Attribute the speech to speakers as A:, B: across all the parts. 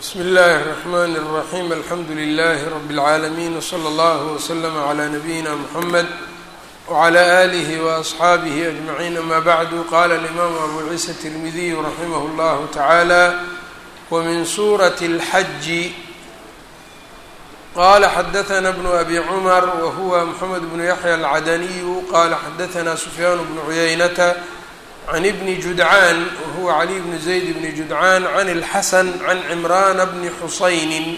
A: bsmi اllahi الرحmn الرaحيم alxamdu لlh رb العaalمين وslى اllه وslm عlى نabيina mحamed وعlى آlih وأصxaabih أجمعين amا bعd qala الإmam abu ciisa التirmidiy raximh اllah taعalى wmin suraة الxaj qala xadaثna bn abi cmr whuwa mxamed bn yaحyى الcadaniy qala xadaثna sufyaan bn cuyaynata عن بن جدعان وهو علي بن زيد بن جدعان عن الحسن عن عمران بن حسين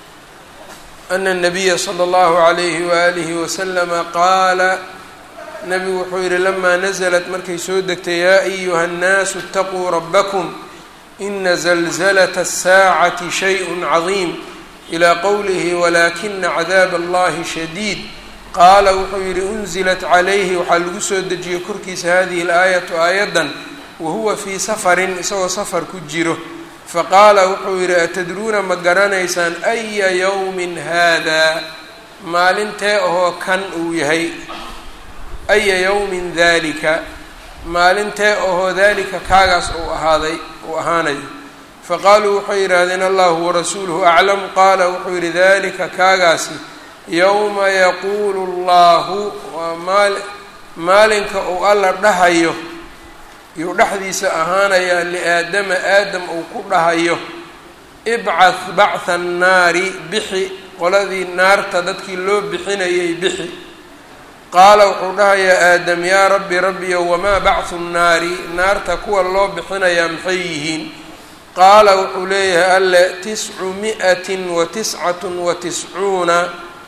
A: أن النبي صلى الله عليه وآله وسلم قال نبgu wuxuu yihi لما نزلت markay soo degtay yا أيهa الناس اتقوا ربكم إن زلزلة الساعة شhيء عظيم إلى qwله ولكن عذاب اللhi شديد qaala wuxuu yidhi unzilat calayhi waxaa lagu soo dejiyey korkiisa hadihi alaayatu aayaddan wahuwa fii safarin isagoo safar ku jiro faqaala wuxuu yidhi atadruuna ma garanaysaan aya yowmin haadaa maalintee ahoo kan uu yahay aya yowmin daalika maalintee ahoo daalika kaagaas uu ahaaday uu ahaanayo faqaaluu waxay yidhaahdeen allahu warasuuluhu aclam qaala wuxuu yidhi dalika kaagaasi yowma yaquulu allahu waa maal maalinka uu alla dhahayo yuu dhexdiisa ahaanayaa liaadama aadam uu ku dhahayo ibcah bactha annaari bixi qoladii naarta dadkii loo bixinayay bixi qaala wuxuu dhahayaa aadam yaa rabbi rabbiyo wamaa bacthu nnaari naarta kuwa loo bixinayaa maxay yihiin qaala wuxuu leeyahay alle tiscu mi'atin wa tiscatun wa tiscuuna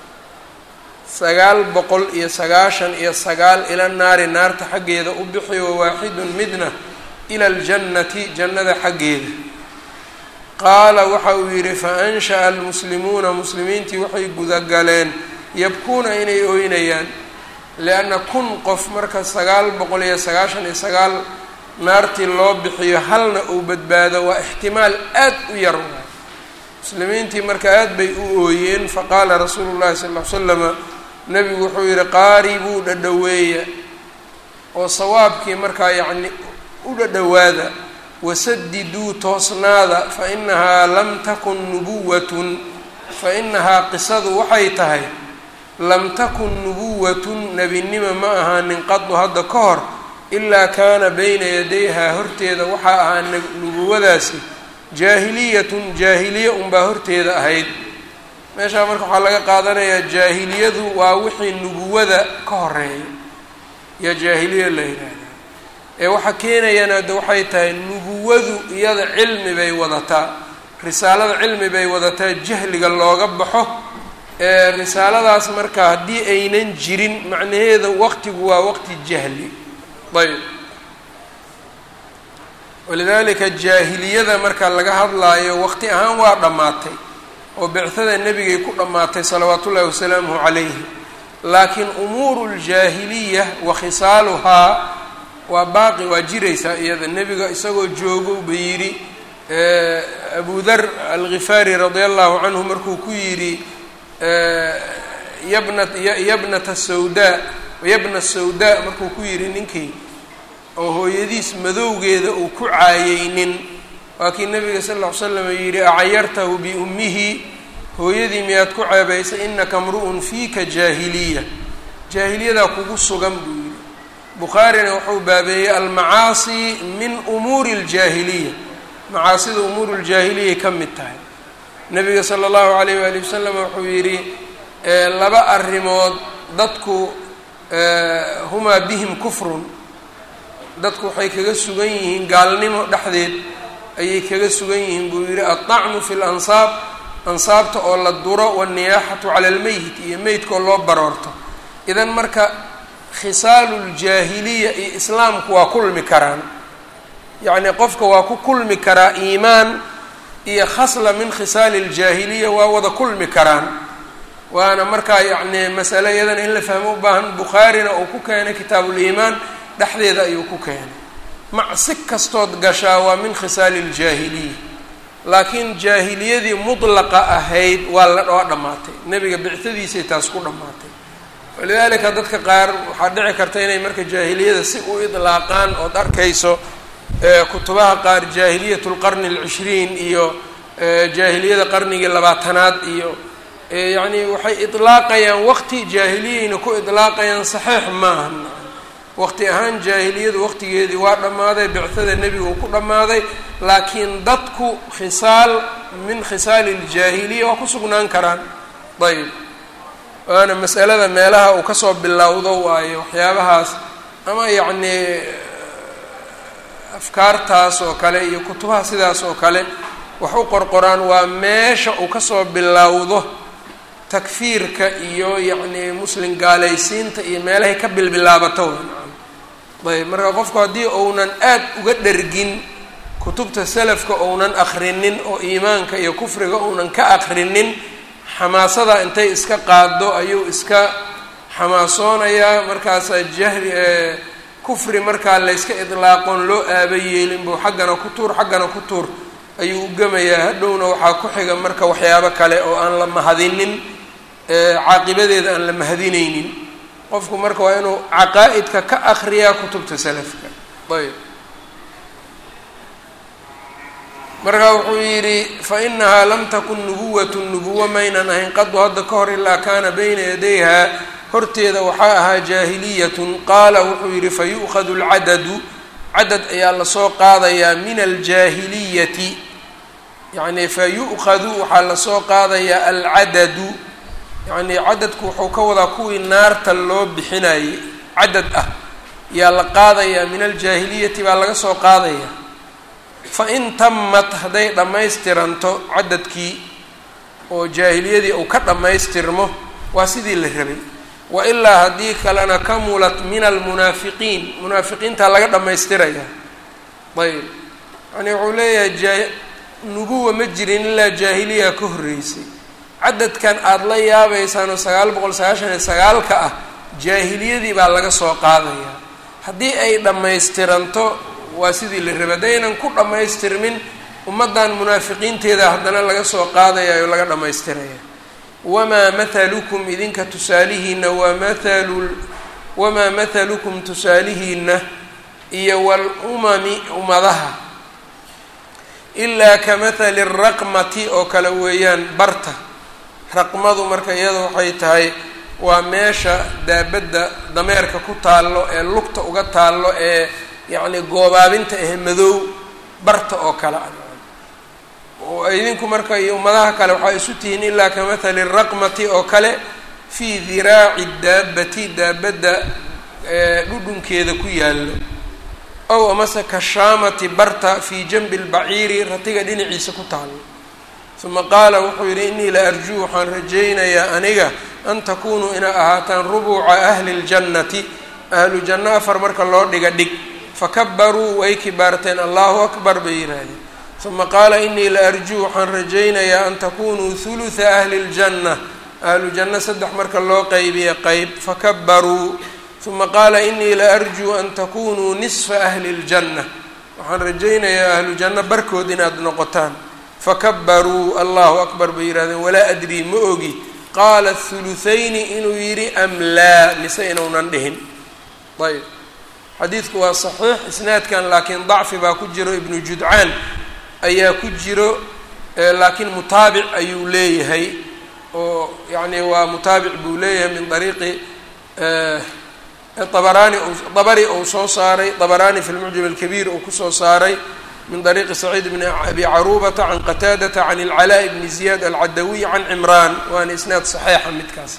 A: sagaal boqol iyo sagaashan iyo sagaal ila naari naarta xaggeeda u bixi wa waaxidun midna ila aljannati jannada xaggeeda qaala waxa uu yidhi fa ansha'a almuslimuuna muslimiintii waxay gudagaleen yabkuuna inay ooynayaan lianna kun qof marka sagaal boqol iyo sagaashan iyo sagaal naartii loo bixiyo halna uu badbaado waa ixtimaal aad u yar waay muslimiintii marka aad bay u ooyeen faqaala rasuulu llahi sal ll ly slama nebigu wuxuu yidhi qaaribuu dhadhoweeya oo sawaabkii markaa yacni u dhadhowaada wasadiduu toosnaada fa inahaa lam takun nubuwatun fa inahaa qisadu waxay tahay lam takun nubuwatun nebinimo ma ahaanin qadu hadda ka hor ilaa kaana bayna yadayhaa horteeda waxaa ahaa nubuwadaasi jaahiliyatun jaahiliye unbaa horteeda ahayd meeshaa marka waxaa laga qaadanayaa jaahiliyadu waa wixii nubuwada ka horeeya yaa jaahiliya la yidhaahdaa ee waxa keenayana hadda waxay tahay nubuwadu iyada cilmi bay wadataa risaalada cilmi bay wadataa jahliga looga baxo ee risaaladaas marka haddii aynan jirin macnaheeda waqtigu waa waqti jahli ayb walidaalika jaahiliyada marka laga hadlaayo waqti ahaan waa dhammaatay oo bicada nebigay ku dhammaatay salawaatu ullahi wasalaamuhu calayhi laakiin umuuru ljaahiliya wa khisaaluhaa waa baaqi waa jiraysaa iyada nebiga isagoo joogo ba yidhi abu dar alghifaari radia allahu canhu markuu ku yidhi yabna yabnata sawdaa yabna sawdaa markuu ku yidhi ninkii oo hooyadiis madowgeeda uu ku caayeynin waa kii nabiga sal ll ly slam yidhi acayartahu biummihi hooyadii miyaad ku ceebaysay inaka mru'un fiika jaahiliya jaahiliyadaa kugu sugan buu yidhi bukhaarina wuxuu baabeeyey almacaasi min umuuri ljaahiliya macaasida umuuru ljaahiliyay ka mid tahay nabiga sala allahu alayh waali wasalam wuxuu yidhi laba arrimood dadku humaa bihim kufrun dadku waxay kaga sugan yihiin gaalnimo dhexdeed ayay kaga sugan yihiin buu yidhi aلطacnu fi اlansaab ansaabta oo la duro wالniyaaxatu cala اlmeyit iyo meydkaoo loo baroorto idan marka khisaalu اljaahiliya iyo islaamku waa kulmi karaan yacni qofka waa ku kulmi karaa iimaan iyo khasla min khisaali اljaahiliya waa wada kulmi karaan waana markaa yacni masale iyadana in la fahmo u baahan bukhaarina uu ku keenay kitaab uliimaan dhexdeeda ayuu ku keenay macsi kastood gashaa waa min khisaali iljaahiliya laakiin jaahiliyadii mudlaqa ahayd waa la waa dhammaatay nebiga bictadiisay taas ku dhammaatay walidaalika dadka qaar waxaa dhici karta inay marka jaahiliyada si u idlaaqaan ood arkayso kutubaha qaar jaahiliyat lqarni alcishriin iyo jaahiliyada qarnigii labaatanaad iyo yacni waxay idlaaqayaan waqti jaahiliyayna ku idlaaqayaan saxiix maaha waqti ahaan jaahiliyadu waqtigeedii waa dhammaaday bictada nebiga uu ku dhammaaday laakiin dadku khisaal min khisaali ljaahiliya waa ku sugnaan karaan ayb waana masalada meelaha uu kasoo bilowdo waayo waxyaabahaas ama yacnii afkaartaas oo kale iyo kutubaha sidaas oo kale wax u qorqoraan waa meesha uu kasoo bilowdo takfiirka iyo yacnii muslim gaalaysiinta iyo meelahay ka bilbilaabato ayb marka qofku haddii uunan aad uga dhergin kutubta salafka ounan akrinin oo iimaanka iyo kufriga uunan ka akrinin xamaasada intay iska qaado ayuu iska xamaasoonayaa markaasaa jahli kufri markaa layska idlaaqoon loo aaba yeelin buu xaggana ku tuur xaggana ku tuur ayuu u gemayaa hadhowna waxaa ku xiga marka waxyaabo kale oo aan la mahadinin caaqibadeeda aan la mahadineynin qofku marka waa inuu caqaa'idka ka akriyaa kutubta salafka ayb marka wuxuu yidhi fa inahaa lam takun nubuwatu nubuwo maynan ahayn qadu hadda ka hor ilaa kaana bayna yadayha horteeda waxaa ahaa jaahiliyatun qaala wuxuu yidhi fa yu'khadu alcadadu cadad ayaa lasoo qaadayaa min aljaahiliyati yacni fa yu'khadu waxaa lasoo qaadayaa alcadadu yacni cadadku wuxuu ka wadaa kuwii naarta loo bixinayay cadad ah yaa la qaadayaa min aljaahiliyati baa laga soo qaadaya fa in tamat hadday dhammaystiranto cadadkii oo jaahiliyadii uu ka dhammaystirmo waa sidii la rabay wa ilaa haddii kalena kamulat min almunaafiqiin munaafiqiintaa laga dhammaystiraya ayb yani wuxuu leeyahay jaa nubuwa ma jirin ilaa jaahiliya ka horreysay cadadkan aada la yaabaysaan oo sagaal boqol sagaashan iyo sagaalka ah jaahiliyadii baa laga soo qaadaya haddii ay dhammaystiranto waa sidii la rabay haddaynan ku dhammaystirmin ummaddan munaafiqiinteeda haddana laga soo qaadaya oo laga dhammaystiraya wamaa mathalukum idinka tusaalihiina waa mathalu wamaa mathalukum tusaalihiina iyo waalumami ummadaha ilaa ka mathali raqmati oo kale weeyaan barta raqmadu marka iyada waxay tahay waa meesha daabadda dameerka ku taallo ee lugta uga taallo ee yacni goobaabinta ah madow barta oo kale ah oo idinku marka iyo ummadaha kale waxaa isu tihiin ilaa ka mathali raqmati oo kale fii diraaci daabati daabadda dhudhunkeeda ku yaallo ow amase kashaamati barta fii janbi lbaciiri ratiga dhinaciisa ku taallo uma qaala wuxuu yidhi innii la arjuu waxaan rajaynayaa aniga an takunuu inaa ahaataan rubuuca ahli ljannati ahlu janno afar marka loo dhiga dhig fakabaruu way kibaarteen allahu akbar bay yidhaahdeen uma qaala inii la arjuu waxaan rajaynayaa an takunuu huluha ahli ljanna ahlu janno saddex marka loo qaybiya qeyb fakabaruu uma qaala inii la arjuu an takunuu nisfa ahli ljanna waxaan rajaynayaa ahlu janno barkood inaad noqotaan fakabaruu allahu akbar bay yidhahdeen walaa adrii ma ogi qaala hulutayni inuu yidhi am laa mise inuunan dhihin ayb xadiidku waa saxiix isnaadkan laakiin dacfi baa ku jiro ibnu judcaan ayaa ku jiro laakiin mutaabic ayuu leeyahay oo yacni waa mutaabic buu leeyahay min ariiqi abaraani dabari uu soo saaray dabaraani fi lmucjam alkabiir uu kusoo saaray min ariiqi saciid bni abi caruubata can qataadata can ilcalaaءi bni ziyaad alcadawiy can cimraan waana isnaad saxiixa midkaas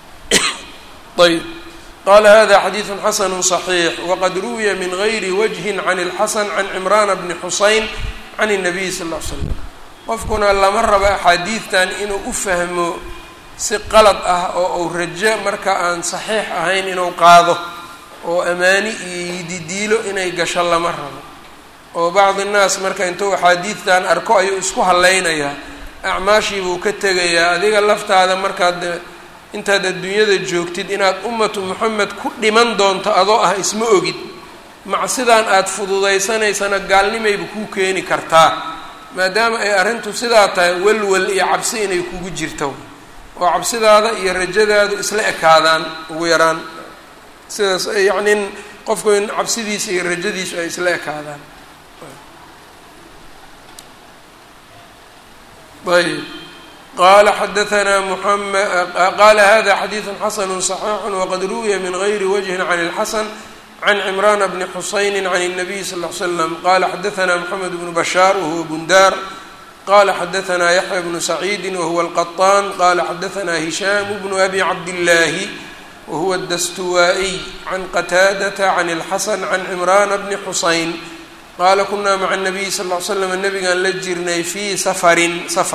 A: ayb qala hada xadiidu xasanu صaxiix waqad ruwiya min gayri wajhin can اlxasan can cimraana bni xusayn can الnabiy sal ll ly slam qofkuna lama rabo axaadiidtan inuu u fahmo si qalad ah oo uu rajo marka aan saxiix ahayn inuu qaado oo amaani iyo yididiilo inay gasho lama rabo oo bacdi nnaas marka intuu axaadiidtan arko ayuu isku hallaynayaa acmaashii buu ka tegayaa adiga laftaada markaad intaad adduunyada joogtid inaad ummatu moxamed ku dhiman doonto adoo ah isma ogid macsidan aada fududaysanaysana gaalnimayba kuu keeni kartaa maadaama ay arrintu sidaa tahay walwal iyo cabsi inay kugu jirto oo cabsidaada iyo rajadaadu isla ekaadaan ugu yaraan sidaas yacni qofku in cabsidiisa iyo rajadiisu ay isla ekaadaan ayb qala xadaanaa muxamed qala hada xadiidu xasanu صaxiixu waqad ruwiya min gayri wجhi can اlxasan can cimrana bni xusayni can الnabiy sal ly slam qala xadaanaa mxamed bnu bashaar wahuwa bundar qala xadaanaa yaxya bnu saciidi wahuwa alqaطaan qala xadaanaa hishaam bnu abi cabdillaahi wahuwa dastuwaa'iy can qataadata can اlxasan can cimrana bni xusayn qaala kunaa maca الnabiy sal ly slam nabigaan la jirnay fii safarin safar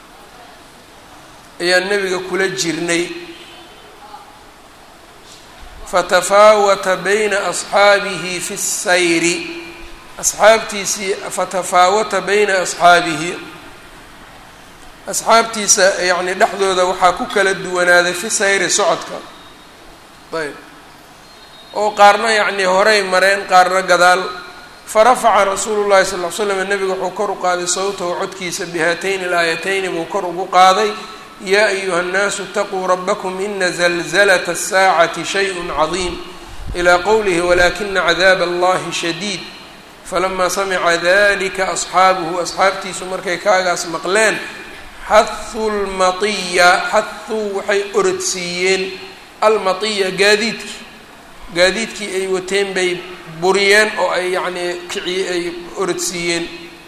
A: ayaan nebiga kula jirnay fatafaawata bayna asxaabihi fi sayri asxaabtiisii fatafaawata bayna asxaabihi asxaabtiisa yacni dhexdooda waxaa ku kala duwanaaday fi sayri socodka ayb oo qaarna yacnii horay mareen qaarna gadaal farafaca rasuulu llahi sal ll slam nebiga wuxuu kor u qaaday sawtahu codkiisa bihaatayni alaayatayni buu kor ugu qaaday yaa ayuha اnnaasu اtaquu rabakm ina zalzlat الsaacati shayء cadiim ilى qowlihi walakina cadaab allahi shadiid falama samica dalika asxaabuhu asxaabtiisu markay kaagaas maqleen xahu lmaiya xahuu waxay orodsiiyeen almaiya gaadiidkii gaadiidkii ay wateen bay buriyeen oo ay yacnii kici ay orodsiiyeen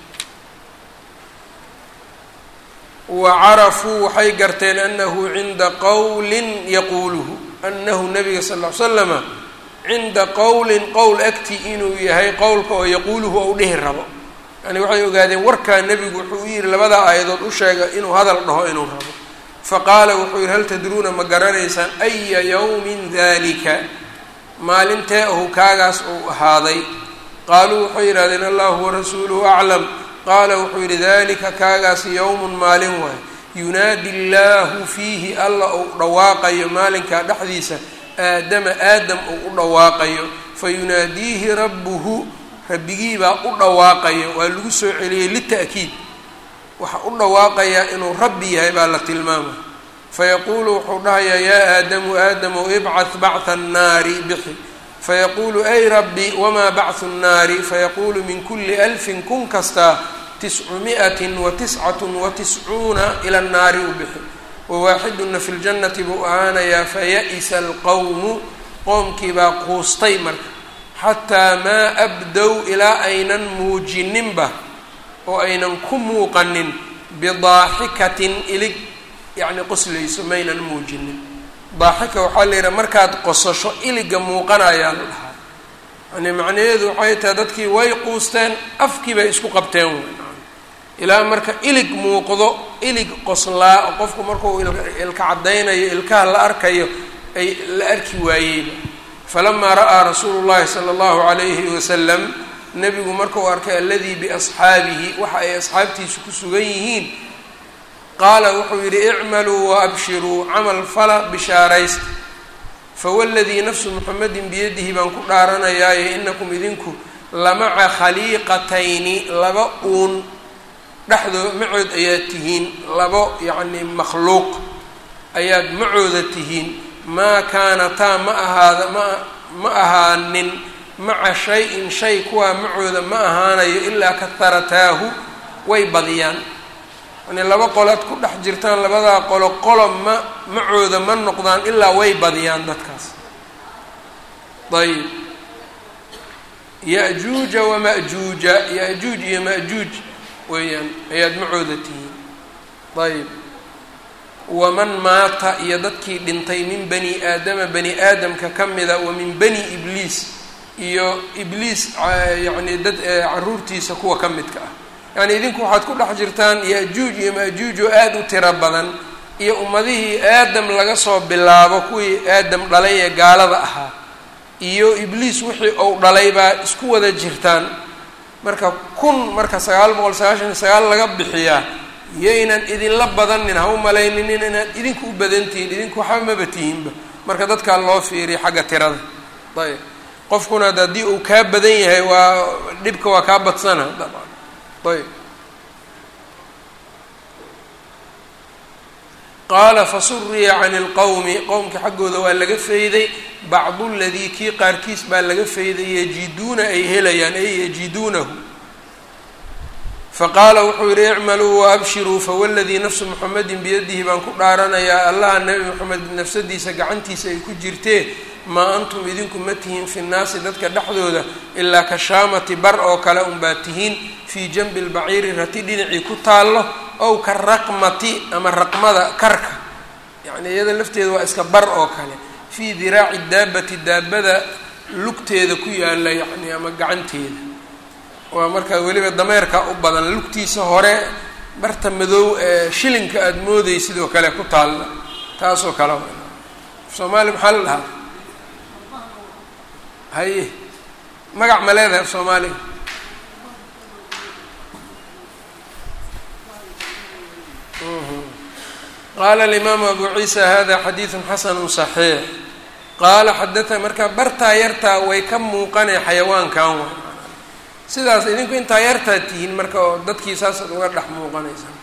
A: wa carafuu waxay garteen anahu cinda qowlin yaquuluhu anahu nabiga sal ll ly slama cinda qowlin qowl agti inuu yahay qowlka oo yaquuluhu ou dhihi rabo yani waxay ogaadeen warkaa nebigu wuxuu u yihi labadaa aayadood u sheega inuu hadal dhaho inuu rabo faqaala wuxuu yihi hal tadruuna ma garanaysaan aya yowmin dalika maalintee ahu kaagaas uu ahaaday qaaluu waxay yidhahdeen allahu warasuuluhu aclam qaala wuxuu yidhi dalika kaagaas yowmun maalin waay yunaadi llaahu fiihi alla uu dhawaaqayo maalinkaa dhexdiisa aadama aadam uu u dhawaaqayo fayunaadiihi rabbuhu rabbigiibaa u dhawaaqayo waa lagu soo celiyey lita'kiid waxa u dhawaaqayaa inuu rabbi yahay baa la tilmaamay fayaquulu wuxuu dhahayaa yaa aadamu aadamow ibcad bacha annaari bixi fayaquulu ay rabbi wamaa bachu nnaari fayaquulu min kuli alfin kun kastaa tiscu mi'atin wa tiscatun wa tiscuuna ila nnaari u bixi wawaaxiduna fi ljannati buu ahaanayaa faya'isa alqowmu qoomkiibaa quustay marka xataa maa abdow ilaa aynan muujininba oo aynan ku muuqanin bidaaxikatin ilig yacni qoslayso maynan muujinin daaxika waxaa la yidhaha markaad qosasho iliga muuqanayaa la dhahaa yani macnaheedu waxay tahay dadkii way quusteen afkii bay isku qabteen wey ilaa marka ilig muuqdo ilig qoslaa oo qofku markuu ilka caddaynayo ilkaha la arkayo ay la arki waayeyba falamaa ra'aa rasuulu llahi sala allahu calayhi wasalam nebigu markuu arkay aladii biasxaabihi waxa ay asxaabtiisu ku sugan yihiin qaala wuxuu yidhi icmaluu waabshiruu camal fala bishaaraysta fawaladii nafsu muxamedin biyadihi baan ku dhaaranayaaye inakum idinku lamaca khaliiqatayni laba uun dhexdoo macood ayaad tihiin labo yacni makhluuq ayaad macooda tihiin maa kaanataa ma ahaada ma ma ahaanin maca shay-in shay kuwaa macooda ma ahaanayo ilaa kaharataahu way badiyaan yani laba qolaad ku dhex jirtaan labadaa qolo qolo ma macooda ma noqdaan ilaa way badiyaan dadkaas ayb ya-juuja wama-juuja ya-juuj iyo ma-juuj weeyaan ayaad macooda tihiin ayb waman maata iyo dadkii dhintay min bani aadama bani aadamka ka mida wa min bani ibliis iyo ibliis yacni dad caruurtiisa kuwa ka midka ah yacni idinku waxaad ku dhex jirtaan ya-juuj iyo ma-juuj oo aada u tiro badan iyo ummadihii aadam laga soo bilaabo kuwii aadam dhalay ee gaalada ahaa iyo ibliis wixii ou dhalay baa isku wada jirtaan marka kun marka sagaal boqol sagaashan iyo sagaal laga bixiyaa yaynan idinla badanin ha u malayninin inaad idinku u badantihiin idinku waxba maba tihiinba marka dadkaa loo fiiriya xagga tirada ayb qofkuna ad haddii uu kaa badan yahay waa dhibka waa kaa badsana dabcan ayb qaala fasuriya can ilqowmi qowmka xaggooda waa laga fayday bacdu ladii kii qaarkiis baa laga fayday yajiduuna ay helayaan ay yajiduunahu faqaala wuxuu yidhi icmaluu waabshiruu fawaladii nafsu muxamedin biyadihi baan ku dhaaranayaa allaha nebi moxamed nafsadiisa gacantiisa ay ku jirtee maa antum idinku ma tihiin fi nnaasi dadka dhexdooda ilaa ka shaamati bar oo kale unbaa tihiin fii janbi lbaciiri rati dhinacii ku taallo ow ka raqmati ama raqmada karka yacni iyada lafteeda waa iska bar oo kale fii diraaci daabati daabada lugteeda ku yaalla yacni ama gacanteeda waa markaa weliba dameerka u badan lugtiisa hore barta madow ee shilinka aada mooday sidoo kale ku taalla taasoo kale soomaali maxaa la dhahaa haye magac ma leedahay af soomaaliga qaala alimaamu abu ciisa hada xadiidun xasanu صaxiix qaala xadata marka bartaa yartaa way ka muuqanay xayawaankan wa sidaas idinku intaa yartaa tihiin marka oo dadkii saasaad uga dhex muuqanaysaa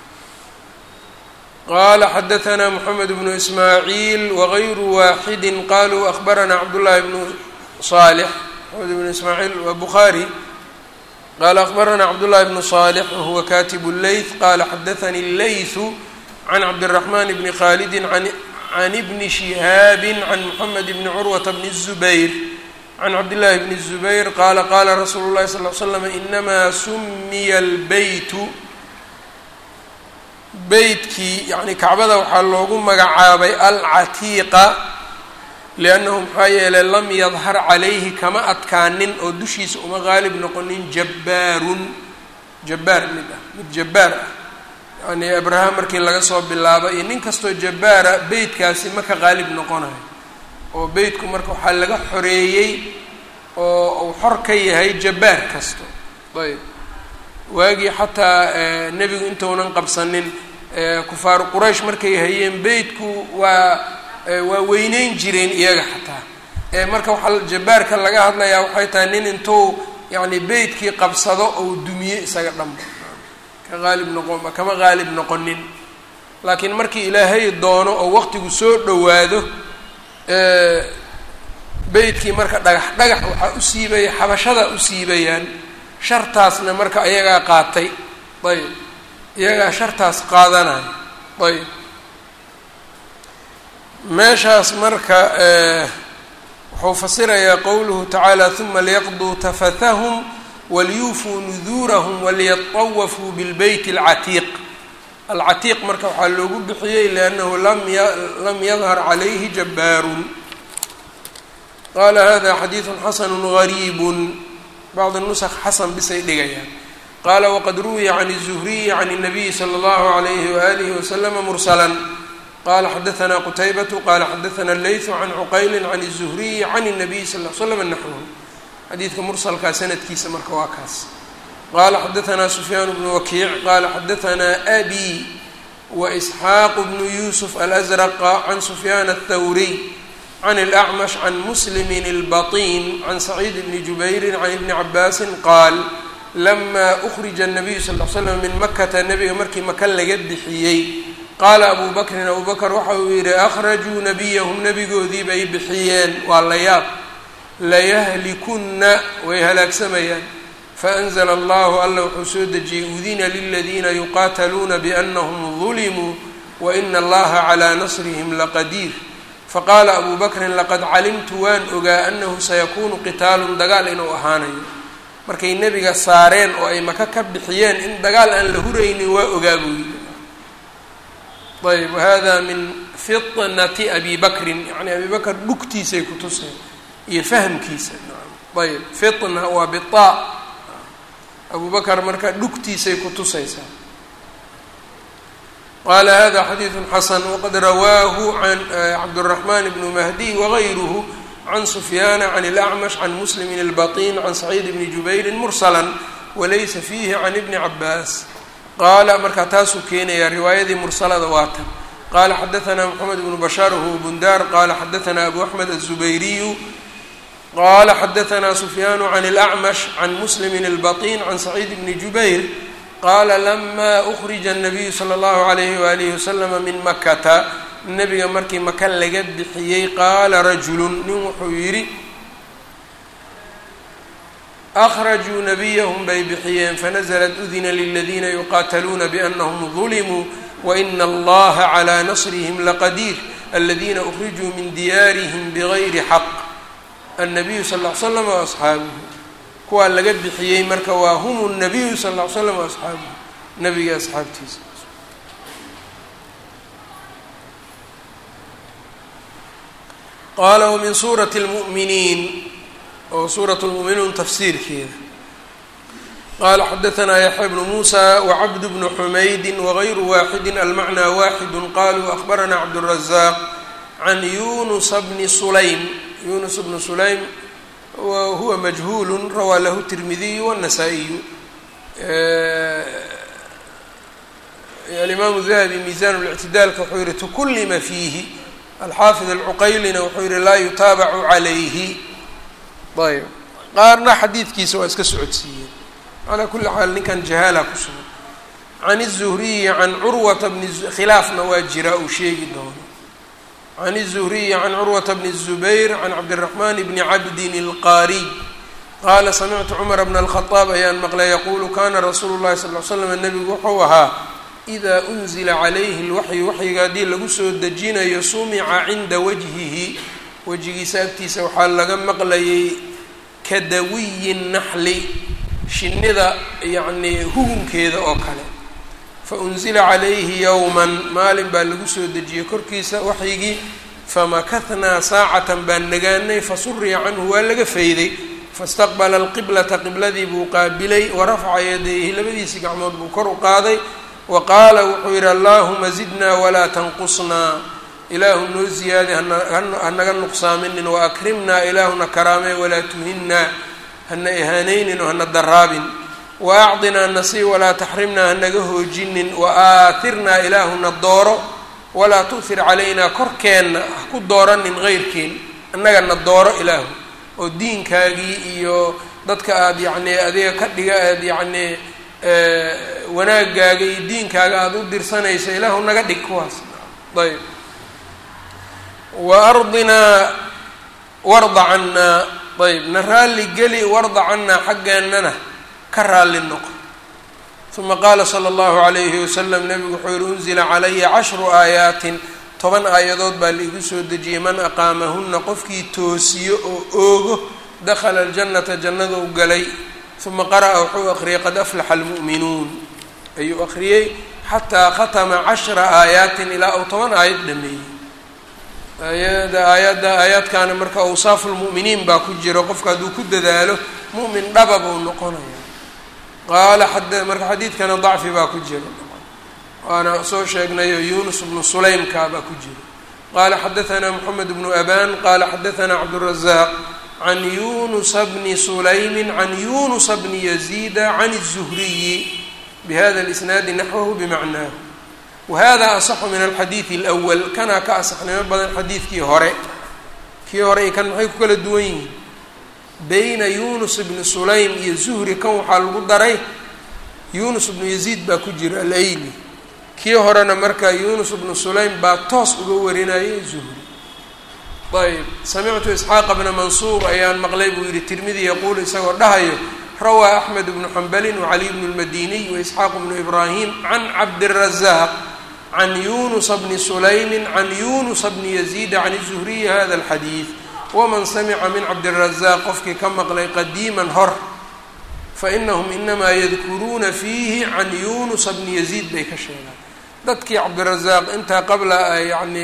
A: qala xadaثna mxamed bnu ismaaciil wagayru waaxidi qaluu akbarana cabdullahi bnu صالح محمد بن إسماعيل وبخاري قال أخبرنا عبد الله بن صالح وهو كاتب الليث قال حدثني الليث عن عبد الرحمن بن خالد عن عن ابن شهاب عن محمد بن عروة بن الزبير عن عبد الله بن الزبير قال قال رسول الله صلى الله عليه وسلم إنما سمي البيت beytkii yacni kacbada waxaa loogu magacaabay alcatiiqa liannahu maxaa yeelay lam yadhar calayhi kama adkaanin oo dushiisa uma qaalib noqonin jabbaarun jabbaar mid ah mid jabbaar ah yacni abraham markii laga soo bilaabo iyo nin kastoo jabbaara beytkaasi ma ka qaalib noqonayo oo beytku marka waxaa laga xoreeyey oo uu xor ka yahay jabbaar kasto ayb waagii xataa nebigu intounan qabsanin kufaaru quraysh markay hayeen beytku waa waa weyneyn jireen iyaga xataa marka waxaa jabbaarka laga hadlayaa waxay tahay nin intuu yacni beytkii qabsado ou dumiye isaga dhanba ka qaalib noqon kama qaalib noqonin laakiin markii ilaahay doono oo waqtigu soo dhowaado beytkii marka dhagax dhagax waxaa u siibaya xabashada u siibayaan shartaasna marka iyagaa qaatay ayb iyagaa shartaas qaadanaya ayb meeshaas marka wuxuu fasirayaa qowluhu tacaala huma liyaqduu tafathahum waliyuufuu nuduurahum waliyatawafuu bilbeyt alcatiiq alcatiiq marka waxaa loogu bixiyey liannahu lam ya lam yadhar calayhi jabbaarun qaala hada xadiidu xasanu gariib bacd nusq xasan bisay dhigayaan qaala waqad ruwiya can الzuhriyi can الnabiyi slى اllahu عalayhi waalihi waslama mursala qala xadaثna qutaybatu qala xadaثna leyثu can cuqayli can الzuhriyi can الnabiyi sal l slm naxwhu xadiidka mursalkaa sanadkiisa marka waa kaas qala xadaثna sufyaan bnu wakiic qala xadaثna abi waإsxaaq bnu yusuf alأzrqa can sufyaan الthawriy can الأcmash can muslimin اlbaطin can saciid bni jubayri can ibni cabaasi qaal lama أkrija الnabiyu sal l slam min makata nebiga markii maka laga bixiyey qaala abu bakrin abu bakr waxa uu yihi akhrajuu nabiyahum nebigoodii bay bixiyeen waa la yaab layahlikunna way halaagsamayaan faأnzla allahu alla wuxuu soo dejiyey udina liladiina yuqaataluuna biأnahum ظulimuu waina allaha calى nasrihim laqadiir faqaala abu bakrin laqad calimtu waan ogaa anahu sayakunu qitaalun dagaal inuu ahaanayo markay nebiga saareen oo ay maka ka bixiyeen in dagaal aan la huraynin waa ogaa buu yidhi ayb wahada min fitnati abi bakrin yani abi bakr dhugtiisay ku tuseen iyo fahmkiisa ayb fitna waa bita abu bakr marka dhugtiisay ku tusaysaa qala hada xadiidu xasan waqad rawaahu can cabdالraxman bn mahdi wagayruhu can sufyaana can اlأcmash can muslimin اlbaطin can saciid bni jubayri mursala walaysa fiihi can ibni cabaas qaala markaa taasuu keenayaa riwaayadii mursalada waa tan qaala xadaثna mxamed bnu bashaar whuwa bundar qala xadaثna abu axmed الزubayriyu qala xadaثna sufyaanu can اlأcmash can muslimi اlbaطin can saciid bni jubayr qaala lama أkrija الnabiyu slى اllahu عalayhi walihi waslama min makata nebiga markii maka laga bixiyey qaala rajulu nin wuxuu yidhi akhrajuu nabiyahum bay bixiyeen fanaزlat udina liladiina yuqaataluuna bianahum ظulimuu waina allaha calى nasrihim laqadiir aladiina ukrijuu min diyaarihim bgayri xaq annabiyu sal ll ly slam waasxaabuhu kuwaa laga bixiyey marka waa hum الnabiyu sal ll ly slam waasxaabuhu nabiga asxaabtiisa qaala wmin suurati اlmu'miniin oo suurat lmu'minuun tafsiirkeeda qala xadaanaa yaxya bnu muusa wacabd bnu xumaydi wagayru waaxidi almacnaa waaxidu qaluu ahbaranaa cabdالrazaaq can yunusa bni sulaym yunus bnu sulaym huwa majhuulu rawaa lahu tirmidiyu wالnasaa-iyu alimaamu dahabi miisan اlictidaalka wuxuu yihi tukulima fiihi alxaafid alcuqaylina wuxuu yihi laa yutaabacu calayhi ayb qaarna xadiidkiisa waa iska socodsiiyeen calaa kuli xaal ninkan jahaala ku sugan can الzuhriyi can curwata bni khilaafna waa jira uu sheegi doono can الzuhriyi can curwata bni الzubayr can cabdالraxman bni cabdin اlqaariy qaala samictu cumar bna الkhطaab ayaan maqlay yaquulu kana rasuulu الlahi sal ly slam nebigu wuxuu ahaa ida unzila calayhi اlwaxyu waxyiga haddii lagu soo dejinayo sumica cinda wajhihi wejigiisa agtiisa waxaa laga maqlayay kadawiyi naxli shinnida yacnii hugunkeeda oo kale fa unzila calayhi yowman maalin baa lagu soo dejiyey korkiisa waxyigii famakahnaa saacatan baan nagaanay fasuriya canhu waa laga fayday faistaqbala alqiblata qibladii buu qaabilay warafaca yadayhi labadiisii gacmood buu kor u qaaday wa qaala wuxuu yidhi allaahuma zidnaa walaa tanqusnaa ilaahu noo ziyaadi hanaga nuqsaaminin wa akrimnaa ilaahuna karaamee walaa tuhinnaa hana ihaanaynin oo hana daraabin wa acdinaa nasii walaa taxrimnaa hanaga hoojinin wa aatirnaa ilaahuna dooro walaa tu'hir calaynaa korkeenna ha ku dooranin heyrkeen annagana dooro ilaahu oo diinkaagii iyo dadka aada yacnii adiga ka dhiga aad yacnii wanaagaaga iyo diinkaaga aada u dirsanayso ilaahu naga dhig kuwaas ayb wa ardinaa warda cannaa ayb na raalli geli warda cannaa xaggeennana ka raalli noqo uma qaala sala allahu calayhi wasalam nebigu wuxuu yihi unzila calaya cashru aayaatin toban aayadood baa laigu soo dejiyey man aqaamahunna qofkii toosiyo oo oogo dakhala aljannata jannadou galay uma qara'a wuxuu aqriyay qad aflaxa almu'minuun ayuu aqriyey xataa khatama cashra aayaatin ilaa uu toban aayad dhameeyey aayada aayadda aayaadkaana marka awsaafu lmu'miniin baa ku jiro qofka hadduu ku dadaalo mu'min dhaba buu noqonaya qaala xad marka xadiidkana dacfi baa ku jiro waana soo sheegnayo yunus bnu sulaymka baa ku jiro qaala xadaanaa moxamed bnu aban qaala xadaanaa cabdالrazaaq can yunusa bni sulaymi can yunusa bni yaziida can الzuhriyi bihada اlisnaadi naxwahu bimacnaahu wahada asaxu min alxadiidi اlأwl kanaa ka asaxnimo badan xadiidkii hore kii hore iyo kan maxay ku kala duwan yihiin bayna yunus bni sulaym iyo zuhri kan waxaa lagu daray yunus bnu yaziid baa ku jira alayli kii horena marka yunus bnu sulaym baa toos uga warinayay zuhri ayb samictu isxaaqa bna mansuur ayaan maqlay buu yihi tirmidi yaquulu isagoo dhahayo rawaa axmed bnu xambalin wacaliy bnu lmadiniy waisxaaq bnu ibraahim can cabdiلrazaaq can yunusa bni sulaymi can yunusa bni yaziida can zuhriyi hada alxadiid waman samica min cabdiلrazaaq qofkii ka maqlay qadiiman hor fainahum inamaa yadkuruuna fiihi can yunusa bni yaziid bay ka sheegaan dadkii cabdirazaaq intaa qabla yani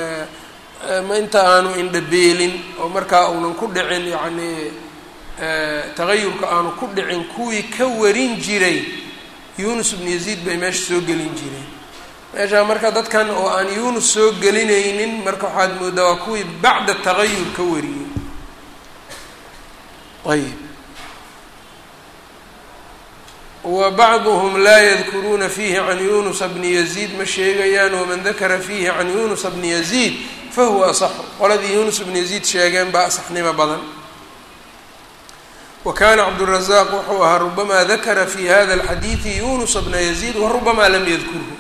A: inta aanu indhabeelin oo markaa uunan ku dhicin yacni tagayurka aanu ku dhicin kuwii ka warin jiray yunus bnu yaziid bay meesha soo gelin jireen meeshaa marka dadkan oo aan yunus soo gelinaynin marka waxaad moodaa waa kuwii bacda tagayur ka wariyey ayb wa bacduhum laa yadkuruuna fiihi can yunusa bni yaziid ma sheegayaan waman dakara fiihi can yunusa bni yaziid fahuwa asaxu qoladii yunus bni yaziid sheegeen baa asaxnimo badan wa kana cabdالrazaaq wuxuu ahaa rubamaa dakara fi hada اlxadiidi yunusa bna yaziid warubamaa lam yadkurhu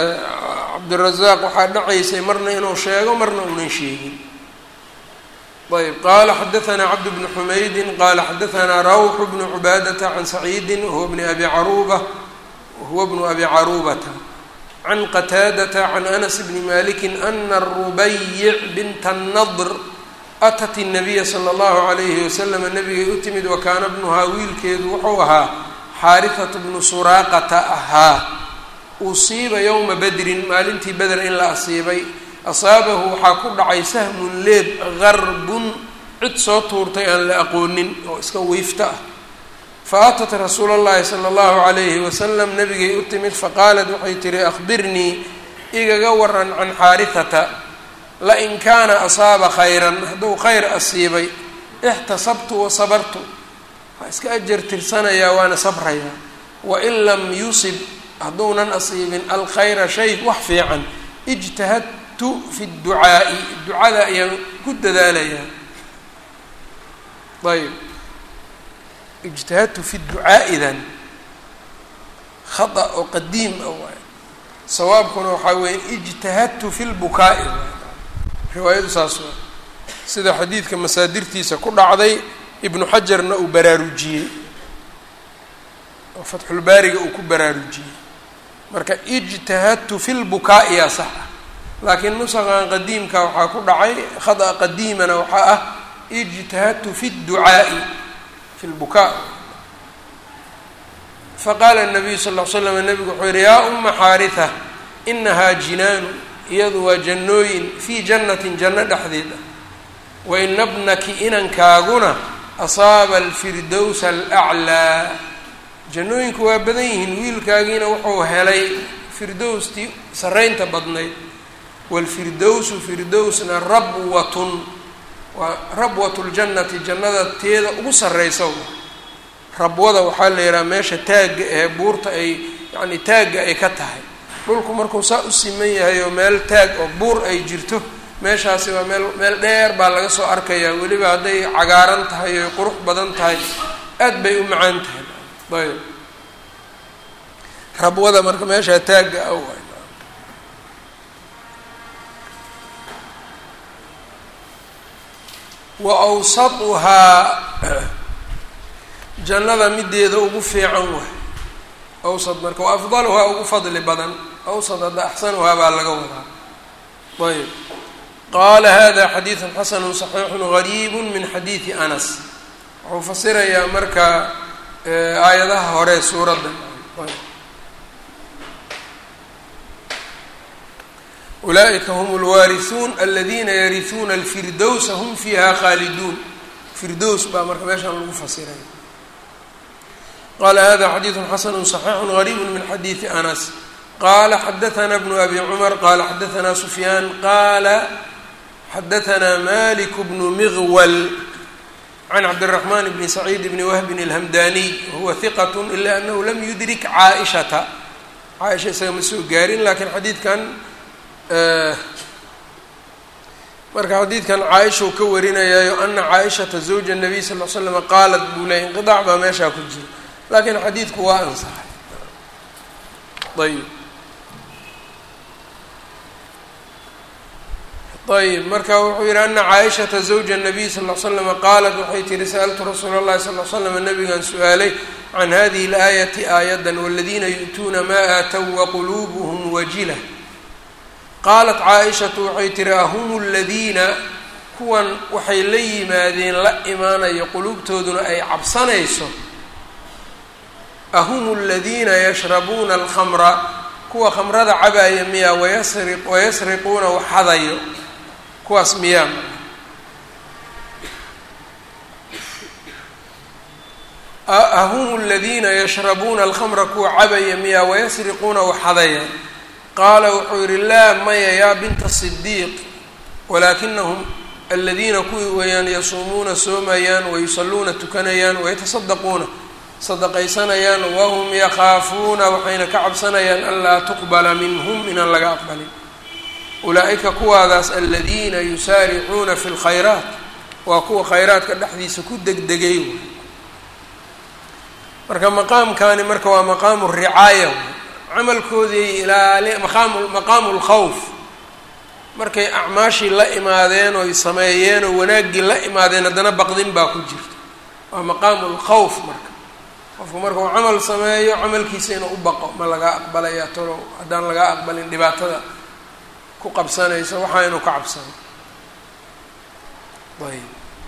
A: cabdirazaaq waxaa dhacaysay marna inuu sheego marna uunan sheegin ayb qala xadaثna cabd bn xumaydi qala xadaثna rawx bn cubaadaةa can saciidi wahuwa bn abi caruba wahuwa bnu abi carubata can qataadata can anas bni maliki ana rubayic binta الnadr atat الnabiya slى اllahu عalayhi waslama nabigay u timid wakaana bnuhaa wiilkeedu wuxuu ahaa xaariثat bnu suraaqata ahaa usiiba ywma badrin maalintii beder in la asiibay asaabahu waxaa ku dhacay sahmun leeb garbun cid soo tuurtay aan la aqoonin oo iska wiifta ah fa atat rasuula اllahi salى اllahu عalayhi wasalam nabigay u timid faqaalat waxay tihi akhbirnii igaga waran can xaarihata lain kaana asaaba khayran hadduu khayr asiibay ixtasabtu wa sabartu waa iska ajar tirsanayaa waana sabrayaa wain lam yusib hadduunan asiibin alkhayra shay wax fiican ijtahad fi ducaa'i ducada ayaan ku dadaalayaa ayb ijtahadtu fi ducaa'idan khata oo qadiim ah waay sawaabkuna waxaa weeye ijtahadtu fi lbukaa'i riwaayadu saas waa sida xadiidka masaadirtiisa ku dhacday ibnu xajarna uu baraarujiyey oo fatxulbaariga uu ku baraarujiyey marka ijtahadtu fi lbukaa'i yaa sax ah laakiin nusaqan qadiimka waxaa ku dhacay khada qadiimana waxaa ah ijtahadtu fi اducaa'i fi lbukaa faqaala الnabiyu sal ll l slam nabigu wuxuu yihi yaa uma xaariثa inahaa jinaanu iyadu waa jannooyin fii jannatin janno dhexdeed ah waina bnaki inankaaguna asaaba alfirdowsa alأclىa jannooyinku waa badan yihiin wiilkaagiina wuxuu helay firdowstii saraynta badnayd wاlfirdowsu firdowsna rabwatun waa rabwat ljannati jannada teeda ugu sarreysa rabwada waxaa la yidhaha meesha taagga ee buurta ay yacni taagga ay ka tahay dhulku markuu saa u siman yahay oo meel taag oo buur ay jirto meeshaasi waa meel meel dheer baa laga soo arkayaa weliba hadday cagaaran tahay oy qurux badan tahay aad bay u macaan tahay ayb rabwada marka meeshaa taagga ah wa awsatuhaa jannada mideeda ugu fiican waay awsad marka wa afdaluhaa ugu fadli badan awsad hadda axsanuhaa baa laga wadaa ayb qaala hada xadiidu xasanu صaxiixu gariib min xadiidi anas wuxuu fasirayaa marka aayadaha hore suuradda ulaaئika hm اlwaariثuun aladina yariثuuna اlfirdowsa hm fiiha khaaliduun firdows baa marka meeshaan lagu fasiray qala hada xadiiثu xasanu صaxiixu غariib min xadiiثi anas qala xadaثna bnu abi cmar qala xadaثna sufyaan qala xadaثna malik bnu miغwal can cabdالرaحman bni saciid bni wahbin اlhamdaniy wahuwa hiqat ila anahu lam yudrik caaishata caaisha isaga ma soo gaarin lakiin xadiidkan marka xadiidkan caaisha uu ka warinayaayo ana caaishata zawja الnabiy sal l slama qaalat buu leeyay inqiطaac baa meeshaa ku jira laakiin xadiidku waa ansaxay ayb ayb marka wuxuu yihi ana caaishata zawja الnabiy sal l slama qaalat waxay tihi sa'altu rasuula اllahi sal l slama nabigan su-aalay can hadihi اlaayati aayadan wاladina yu'tuuna ma aatow waqulubuhm wajila qaalat caaishatu waxay tihi ahum ladiina kuwan waxay la yimaadeen la imaanayo quluubtooduna ay cabsanayso ahum aladiina yashrabuuna alkhamra kuwa khamrada cabaaya miyaa wayasri wayasriquuna waxadayo kuwaas miyaa ahum aladiina yashrabuuna alkhamra kuwa cabaya miyaa wayasriquuna waxadaya qaala wuxuu yihi laa maya yaa binta sidiiq walaakinahum aladiina kuwii weeyaan yasuumuuna soomayaan wayusalluuna tukanayaan wayatasaddaquuna sadaqaysanayaan wahum yakhaafuuna waxayna ka cabsanayaan an laa tuqbala minhum inaan laga aqbalin ulaa-ika kuwaadaas aladiina yusaaricuuna fi lkhayraat waa kuwa khayraadka dhexdiisa ku degdegay wey marka maqaamkani marka waa maqaamu ricaaya camalkoodii ilaali maqaamu maqaamu lkhawf markay acmaashii la imaadeen oy sameeyeen oo wanaaggii la imaadeen haddana baqdin baa ku jirta waa maqaamu lkhawf marka qofku marka uu camal sameeyo camalkiisa inuu u baqo ma lagaa aqbalaya tolo haddaan lagaa aqbalin dhibaatada ku qabsanaysa waxaa inuu ka cabsano ayb